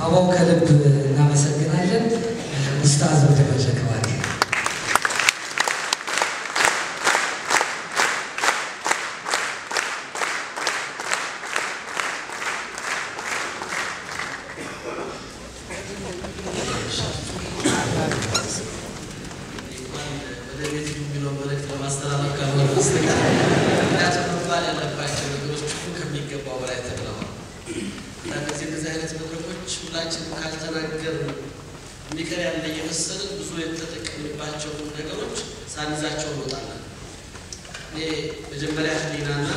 አበባው ከልብ እናመሰግናለን። ኡስታዝ ወደ መድረክ እባክህ። ወደ ቤት የሚለው መልእክት ለማስተላለፍ ካልሆነ በስተቀር ምክንያቱም መባል ያለባቸው ነገሮች ሁሉ ከሚገባው በላይ ተብለዋል። አንዳንድ ጊዜ እንደዚህ አይነት መድረኮች ሁላችንም ካልተናገር የሚቀር ያለ እየመሰልን ብዙ የተጠቀምባቸው ነገሮች ሳንይዛቸው እንወጣለን። እኔ መጀመሪያ ህሊናና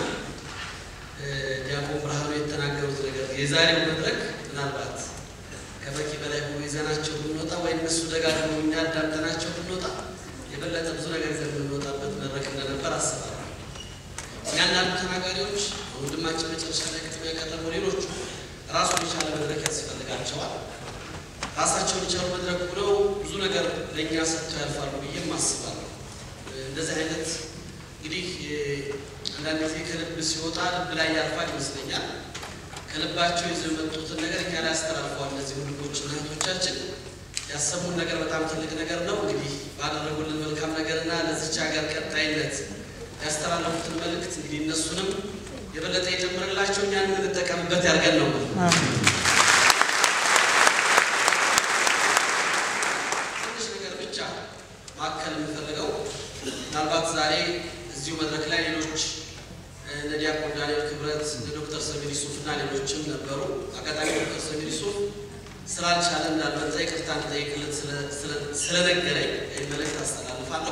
ዲያቆን ብርሃኑ የተናገሩት ነገር የዛሬው መድረክ ምናልባት ከበቂ በላይ ሆኖ ይዘናቸው ብንወጣ ወይ እነሱ ደጋግመው እኛ አዳምጠናቸው ብንወጣ የበለጠ ብዙ ነገር ይዘን የምንወጣበት መድረክ እንደነበር አስባለሁ። እያንዳንዱ ተናጋሪዎች ወንድማችን መጨረሻ ላይ ክትም ያቀረበው ሌሎቹ ራሱን የቻለ መድረክ ያስፈልጋቸዋል። ራሳቸውን የቻሉ መድረክ ብለው ብዙ ነገር ለእኛ ሰጥተው ያልፋሉ ብዬም አስባለሁ። እንደዚህ አይነት እንግዲህ አንዳንድ ጊዜ ከልብ ሲወጣ ልብ ላይ ያልፋል ይመስለኛል። ከልባቸው ይዘው የመጡትን ነገር እኛ ላይ ያስተላልፈዋል። እነዚህ ወንድሞችና እህቶቻችን ያሰሙን ነገር በጣም ትልቅ ነገር ነው። እንግዲህ ባደረጉልን መልካም ነገርና ለዚች ሀገር ቀጣይነት ያስተላለፉትን መልእክት እንግዲህ እነሱንም የበለጠ የጨምርላቸው እኛን የምንጠቀምበት ያድርገን ነው። ትንሽ ነገር ብቻ ማከል የምፈልገው ምናልባት ዛሬ እዚሁ መድረክ ላይ ሌሎች እነ ዲያቆን ዳንኤል ክብረት፣ እነ ዶክተር ሰሚር ዩሱፍ እና ሌሎችም ነበሩ። አጋጣሚ ዶክተር ሰሚር ዩሱፍ ስላልቻለ እንዳልመጣ ይቅርታ እንጠይቅለት ስለነገረኝ ይህ መልእክት አስተላልፋለሁ።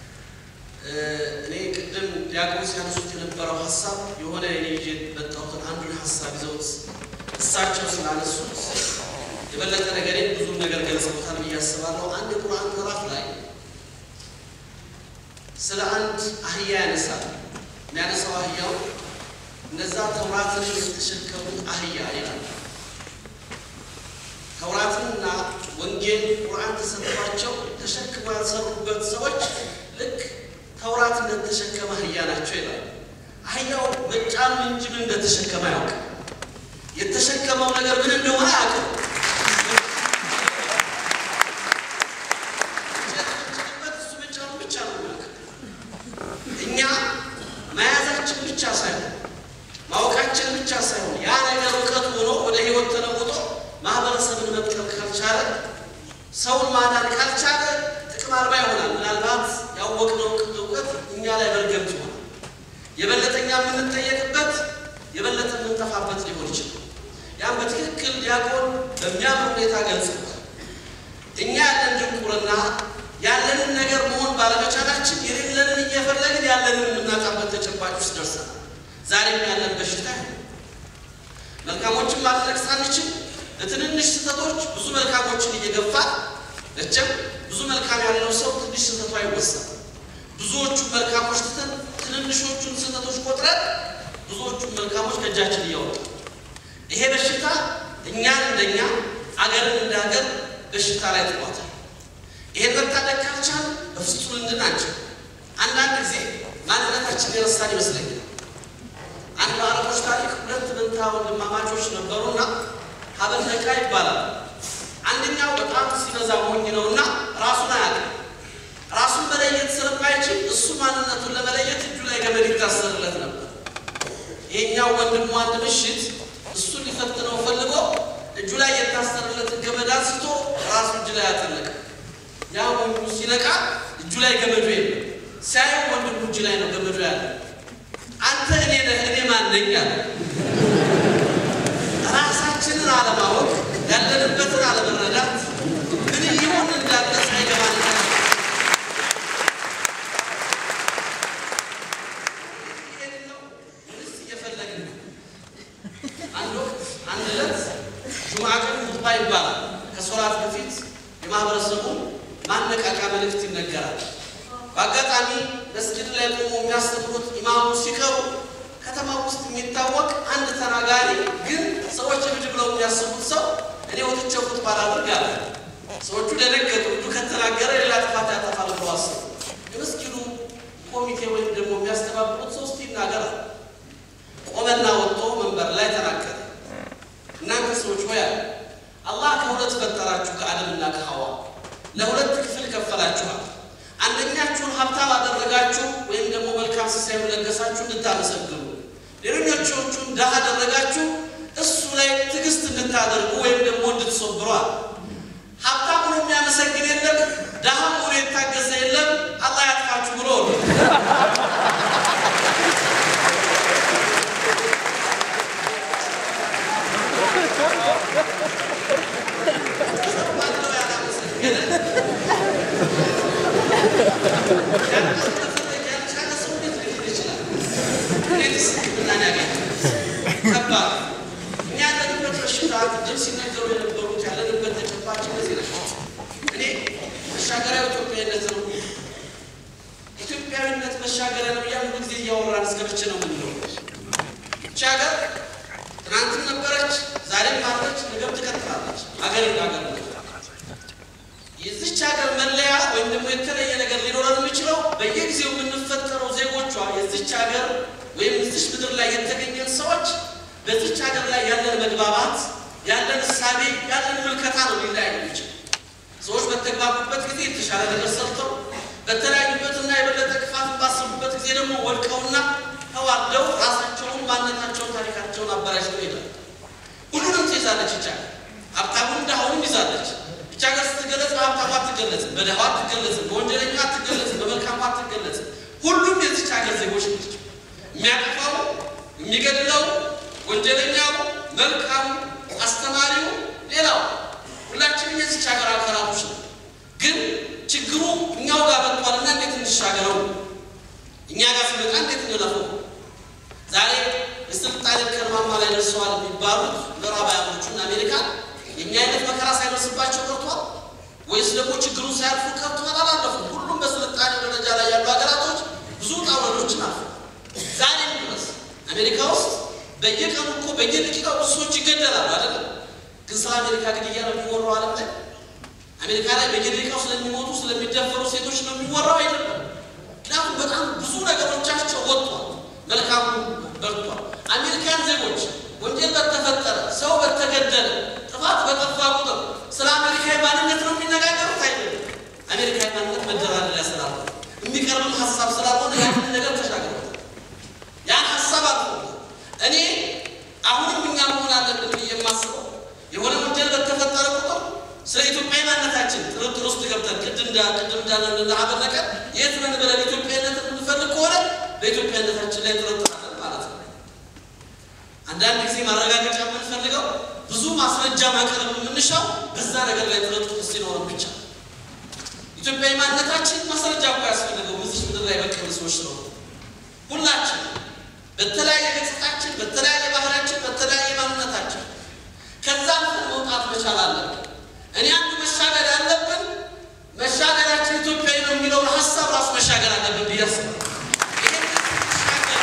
እኔ ቅድም ዲያቆን ሲያነሱት የነበረው ሀሳብ የሆነ እኔ ይዤ የመጣሁትን አንዱን ሀሳብ ይዘውት እሳቸው ስላነሱት የበለጠ ነገሬ ብዙም ነገር ገልጸውታል ብዬ አስባለሁ። አንድ ቁርአን ምዕራፍ ላይ ስለ አንድ አህያ ያነሳል። የሚያነሳው አህያው እነዛ ተውራትን የተሸከሙት አህያ ይላል። ተውራትንና ወንጌል ቁርአን ተሰጥቷቸው ተሸክመው ያልሰሩበት ሰዎች ልክ ተውራት እንደተሸከመ አህያ ናቸው ይላል። አህያው መጫን እንጂ ምን እንደተሸከመ አያውቅም። የተሸከመው ነገር ምን እንደሆነ አያውቅም። እሱ መጫኑ ብቻ ነው የሚያውቅ። እኛ መያዛችን ብቻ ሳይሆን ማወቃችን ብቻ ሳይሆን ያ ነገር እውቀት ሆኖ ወደ ህይወት ተለውጦ ማህበረሰብን መጥቀም ካልቻለ ሰውን ማዳን ካልቻለ ጥቅም አልባ ይሆናል። ምናልባት ያወቅነው እውቀት እኛ ላይ መርገምት ይሆናል። የበለጠ እኛ የምንጠየቅበት የበለጠ የምንጠፋበት ሊሆን ይችላል። ያም በትክክል ዲያቆን በሚያምር ሁኔታ ገልጸዋል። እኛ ያለን ድንቁርና ያለንን ነገር መሆን ባለመቻላችን የሌለንን እየፈለግን ያለንን የምናጣበት ተጨባጭ ውስጥ ደርሰናል። ዛሬም ያለን በሽታ መልካሞችን ማድረግ ሳንችል ለትንንሽ ስህተቶች ብዙ መልካሞችን እየገፋ መቼም ብዙ መልካም ያለው ሰው ትንሽ ስህተቱ አይወሳም። ብዙዎቹን መልካሞች ትተን ትንንሾቹን ስህተቶች ቆጥረን ብዙዎቹን መልካሞች ከእጃችን እያወጣ ይሄ በሽታ እኛን እንደኛ አገርን እንደ ሀገር በሽታ ላይ ጥሏታል። ይሄን መታደግ ካልቻል በፍጹም እንድናቸው አንዳንድ ጊዜ ማንነታችን የረሳን ይመስለኛል። አንድ በአረቦች ታሪክ ሁለት መንታ ወንድማማቾች ነበሩና ሀበል ነቃ ይባላል። አንደኛው በጣም ሲበዛ ሞኝ ነውና ራሱን አያውቅም። ራሱን መለየት ስለማይችል እሱ ማንነቱን ለመለየት እጁ ላይ ገመድ ይታሰርለት ነበር። ይሄኛው ወንድሙ አንድ ምሽት እሱን ሊፈትነው ፈልጎ እጁ ላይ የታሰርለትን ገመድ አንስቶ ራሱ እጅ ላይ አጠለቀ። ያ ወንድሙ ሲነቃ እጁ ላይ ገመዱ የለም። ሲያየው ወንድሙ እጅ ላይ ነው ገመዱ ያለ። አንተ እኔ ነህ እኔ ማን ነኝ አለ። ራሳችንን አለማወቅ ያለንበትን አለመረዳት ምን ሊሆን እንዳለ ሳይገባን እየፈለግን አንድ ወቅት አንድ ዕለት ጁምዓ ቀን ሁጥባ ይባላል። ከሶላት በፊት የማህበረሰቡን ማነቃቂያ መልእክት ይነገራል። በአጋጣሚ መስጊድ ላይ ቆሞ የሚያስተምሩት ኢማሙ ሲቀሩ ከተማ ውስጥ የሚታወቅ አንድ ተናጋሪ ግን ሰዎች ብድ ብለው የሚያስቡት ሰው እኔ ወጥቼ ኹጥባ ላድርግ አለ። ሰዎቹ ደነገጡ። እጁ ከተናገረ ሌላ ጥፋት ያጠፋል ብለው አሰቡ። የመስጊዱ ኮሚቴ ወይም ደግሞ የሚያስተባብሩት ሰው እስቲ ይናገራል። ቆመና ወጥቶ መንበር ላይ ተናገረ። እናንተ ሰዎች ሆይ አለ አላህ ከሁለት ፈጠራችሁ ከአደምና ከሐዋ ለሁለት ክፍል ከፈላችኋል። አንደኛችሁን ሀብታም አደረጋችሁ ወይም ደግሞ መልካም ሲሳዩን ለገሳችሁ እንድታመሰግኑ፣ ሌሎኞቻችሁን ድሃ አደረጋችሁ እሱ ላይ ትዕግስት እንድታደርጉ ወይም ደግሞ እንድትሶብሯል። ሀብታም ሆኖ የሚያመሰግን የለም፣ ድሃ ሆኖ የታገዘ የለም። አላህ ያጥፋችሁ ብሎ ማነው ያላመሰገነ? ያልቻለ ሰው እንዴት ሊሆን ይችላል? እንዴትስ ሕክምናን ያገኛል? ከባድ ነው። እኛ ያለንበት በሽታ ቅድም ሲነገሩ የነበሩት ያለንበት ተጨባጭ እነዚህ ናቸው። እኔ መሻገሪያው ኢትዮጵያዊነት ነው። ኢትዮጵያዊነት መሻገሪያ ነው እያልን ሁሉ ጊዜ እያወራን እስከ መቼ ነው የምንለው? ይህች ሀገር ትናንትም ነበረች፣ ዛሬም አለች፣ ነገም ትቀጥላለች። ሀገር ሀገር ነው። የዚች ሀገር መለያ ወይም ደግሞ የተለየ ነገር ሊኖረን የሚችለው በየጊዜው የምንፈጠረው ዜጎቿ የዚች ሀገር ወይም እዚች ምድር ላይ የተገኘን ሰዎች በዚች ሀገር ላይ ያለን መግባባት፣ ያለን እሳቤ፣ ያለን ምልከታ ነው ሊለያይ የሚችል። ሰዎች በተግባቡበት ጊዜ የተሻለ ነገር ሰርተው በተለያዩበትና የበለጠ ክፋት ባሰቡበት ጊዜ ደግሞ ወድቀውና ተዋርደው ራሳቸውን፣ ማንነታቸውን፣ ታሪካቸውን አበላሽተው ይሄዳል። ሁሉንም ትይዛለች ይቻ ሀብታሙን ድሃውንም ይዛለች። ብቻ ሀገር ስትገለጽ በሀብታሙ አትገለጽም፣ በድሃው አትገለጽም፣ በወንጀለኛ አትገለጽም፣ በመልካሙ አትገለጽም። ሁሉም የዚች ሀገር ዜጎች ናቸው። የሚያጠፋው የሚገድለው፣ ወንጀለኛው፣ መልካሙ፣ አስተማሪው፣ ሌላው ሁላችንም የዚች ሀገር አካላቶች ነው። ግን ችግሩ እኛው ጋር መጥቷልና እንዴት እንሻገረው? እኛ ጋር ሲመጣ እንዴት እንለፈው? ዛሬ የስልጣኔ ከርማማ ላይ ደርሰዋል የሚባሉት ምዕራባውያኖቹና አሜሪካ የእኛ አይነት መከራ ሳይደርስባቸው ቀርቷል ወይስ ደግሞ ችግሩን ሳያልፉ ቀርቷል? አላለፉም። ሁሉም በስልጣኔ ደረጃ ላይ ያሉ ሀገራቶች ብዙ ውጣ ውረዶችን አልፈው ዛሬም ድረስ አሜሪካ ውስጥ በየቀኑ እኮ በየደቂቃው ብዙ ሰዎች ይገደላሉ አይደለም? ግን ስለ አሜሪካ ግድያ ነው የሚወራው ዓለም ላይ አሜሪካ ላይ በየደቂቃው ስለሚሞቱ ስለሚደፈሩ ሴቶች ነው የሚወራው አይደለም። ምክንያቱም በጣም ብዙ ነገሮቻቸው ወጥቷል፣ መልካሙ በርቷል። አሜሪካን ዜጎች ወንጀል በተፈጠረ ሰው በተገደለ ጥፋት በጠፋ ቁጥር ስለ አሜሪካዊ ማንነት ነው የሚነጋገሩት አይደለም። አሜሪካዊ ማንነት መደራደሪያ ስላለ የሚቀርብም ሀሳብ ስላልሆነ ያንን ነገር ተሻግረዋል። ያን ሀሳብ አልፎ እኔ አሁንም እኛ መሆን አለብን ብዬ የማስበው የሆነ ወንጀል በተፈጠረ ቁጥር ስለ ኢትዮጵያዊ ማንነታችን ጥርጥር ውስጥ ገብተን ቅድም እንዳ ቅድም እንዳለን አበለቀ የት ነን ብለን ኢትዮጵያዊነት የምንፈልግ ከሆነ በኢትዮጵያዊነታችን ላይ ጥርጥር አለን ማለት ነው። አንዳንድ ጊዜ ማረጋገጫ የምንፈልገው ብዙ ማስረጃ ማቅረብ የምንሻው በዛ ነገር ላይ ጥርጥር ሲኖረን ብቻ። ኢትዮጵያዊ ማንነታችን ማስረጃ እኮ ያስፈልገው በዚች ምድር ላይ በቀል ሰዎች ነው። ሁላችን በተለያየ ገጽታችን፣ በተለያየ ባህላችን፣ በተለያየ ማንነታችን ከዛ መውጣት መቻል አለብን። እኔ አንዱ መሻገር ያለብን መሻገራችን ኢትዮጵያዊ ነው የሚለውን ሀሳብ ራሱ መሻገር አለብን ብዬ አስባለሁ። ይሄን ስንሻገር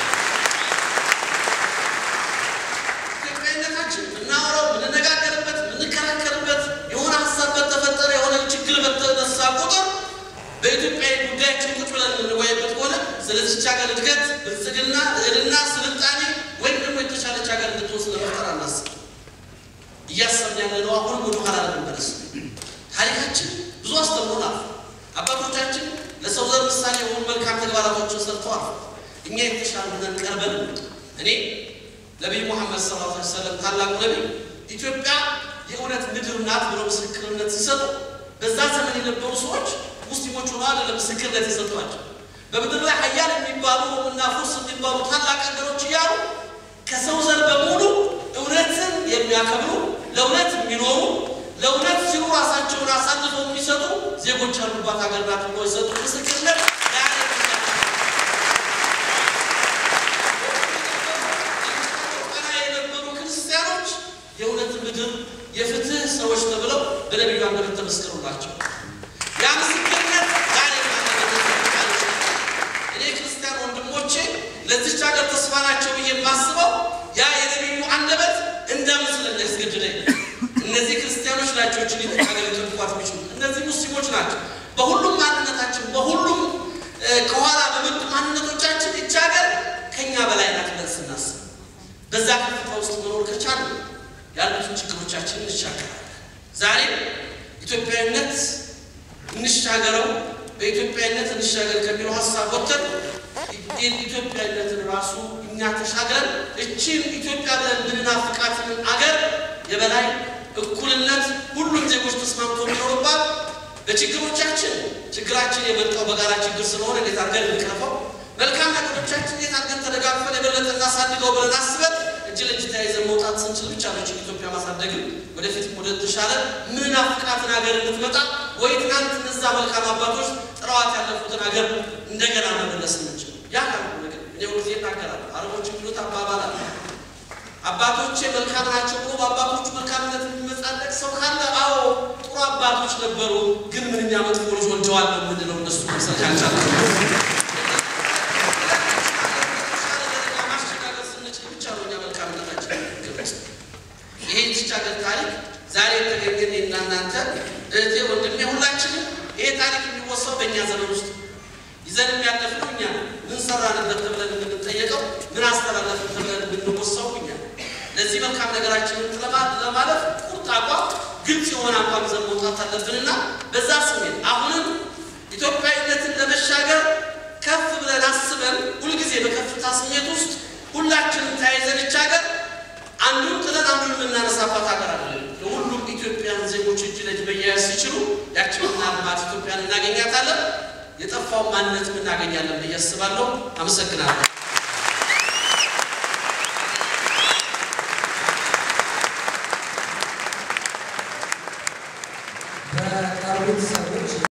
ኢትዮጵያዊነታችን የምናወራው የምንነጋገርበት የምንከራከርበት የሆነ ሀሳብ በተፈጠረ የሆነ ችግር በተነሳ ቁጥር በኢትዮጵያ ጉዳያችን ቁጭ ብለን የምንወያይበት ከሆነ ስለዚች ሀገር እድገት፣ ብልጽግና፣ ልዕልና፣ ስልጣኔ ወይም ደግሞ የተሻለች ሀገር እንድትሆን ስለመፍጠር አናስብ እያሰብን ያለ ነው። አሁንም ወደ ኋላ ለመመለስ ታሪካችን ብዙ አስተምሮናል። አባቶቻችን ለሰው ዘር ምሳሌ የሆኑ መልካም ተግባራቶችን ሰርተዋል። እኛ የተሻለ ሆነን ቀርበን እኔ ነቢይ ሙሐመድ ሰለላሁ ዐለይሂ ወሰለም ታላቁ ነቢይ ኢትዮጵያ የእውነት ምድር ናት ብሎ ምስክርነት ሲሰጡ በዛ ዘመን የነበሩ ሰዎች ሙስሊሞች ሆነው አይደለም ምስክርነት የሰጧቸው በምድር ላይ ሀያል የሚባሉ እና ፉርስ የሚባሉ ታላቅ ሀገሮች እያሉ ከሰው ዘር በሙሉ እውነትን የሚያከብሩ ለእውነት የሚኖሩ ለእውነት ሲሉ ራሳቸውን አሳልፈው የሚሰጡ ዜጎች ያሉባት ሀገር ናት ብሎ የሰጡ ምስክርነት የነበሩ ክርስቲያኖች የእውነት ምድር የፍትህ ሰዎች ተብለው በነቢዩ አንደበት ተመስክሩላቸው። ያ ምስክርነት ዛሬ እኔ ክርስቲያን ወንድሞቼ ለዚች ሀገር ተስፋ ናቸው ብዬ የማስበው ያ የነቢዩ አንደበት እንዳምን ስለሚያስገድደኝ እነዚህ ክርስቲያኖች ናቸው እችን ሀገር ሊጠብቋት የሚችሉ እነዚህ ሙስሊሞች ናቸው። በሁሉም ማንነታችን በሁሉም ከኋላ በመጡ ማንነቶቻችን ይች ሀገር ከእኛ በላይ ናት ብለን ስናስብ በዛ ከፍታ ውስጥ መኖር ከቻለ ያሉትን ችግሮቻችንን እንሻገራለን። ዛሬ ኢትዮጵያዊነት እንሻገረው በኢትዮጵያዊነት እንሻገር ከሚለው ሀሳብ ወጥተን ኢትዮጵያዊነትን ራሱ እኛ ተሻግረን እቺን ኢትዮጵያ ብለን ምንናፍቃትን አገር የበላይ እኩልነት ሁሉም ዜጎች ተስማምቶ የሚኖሩባት በችግሮቻችን ችግራችን የመጣው በጋራ ችግር ስለሆነ እንዴት አድርገን እንቅረፈው፣ መልካም ነገሮቻችን እንዴት አድርገን ተደጋግፈን የበለጠ እናሳድገው ብለን አስበን እጅ ለእጅ ተያይዘን መውጣት ስንችል ብቻ ነው ኢትዮጵያ ማሳደግም ወደፊት ወደ ተሻለ ምንናፍቃትን ሀገር እንድትመጣ ወይ ትናንት እነዛ መልካም አባቶች ጥረዋት ያለፉትን ሀገር እንደገና መመለስ እንችል። ያ ካልሆነ ግን እኔ ሁልጊዜ እናገራለሁ። አረቦች የሚሉት አባባል አለ። አባቶቼ መልካም ናቸው ብሎ በአባቶቹ መልካምነት የሚመጻደቅ ሰው ካለ አዎ ጥሩ አባቶች ነበሩ፣ ግን ምንኛ መጥፎ ልጅ ወልደዋል ነው የምንለው። እነሱ መምሰል ካልቻለ ማሸጋገር ስንችል ብቻ ነው እኛ መልካምነታችን ገለጽ። ይሄ ይህች ሀገር ታሪክ ዛሬ የተገኘን እና እናንተ እህቴ ወንድሜ፣ ሁላችንም ይሄ ታሪክ የሚወሳው በእኛ ዘመን ውስጥ ይዘን የሚያለፍነው እኛ ነው። ምን ሰራንበት ተብለን የምንጠየቀው ምን አስተላለፍን ተብለን የምንወሳው እኛ ነው። ለዚህ መልካም ነገራችንን ለማለፍ ቁርጥ አቋም፣ ግልጽ የሆነ አቋም ይዘን መውጣት አለብንና በዛ ስሜት አሁንም ኢትዮጵያዊነትን ለመሻገር ከፍ ብለን አስበን ሁልጊዜ በከፍታ ስሜት ውስጥ ሁላችንም ተያይዘን ይህች ሀገር አንዱን ጥለን አንዱን የምናነሳባት ሀገር አለ። ለሁሉም ኢትዮጵያን ዜጎች እጅ ለእጅ መያያዝ ሲችሉ ያችንና ልማት ኢትዮጵያን እናገኛታለን። የጠፋውን ማንነት እናገኛለን ብዬ አስባለሁ። አመሰግናለሁ።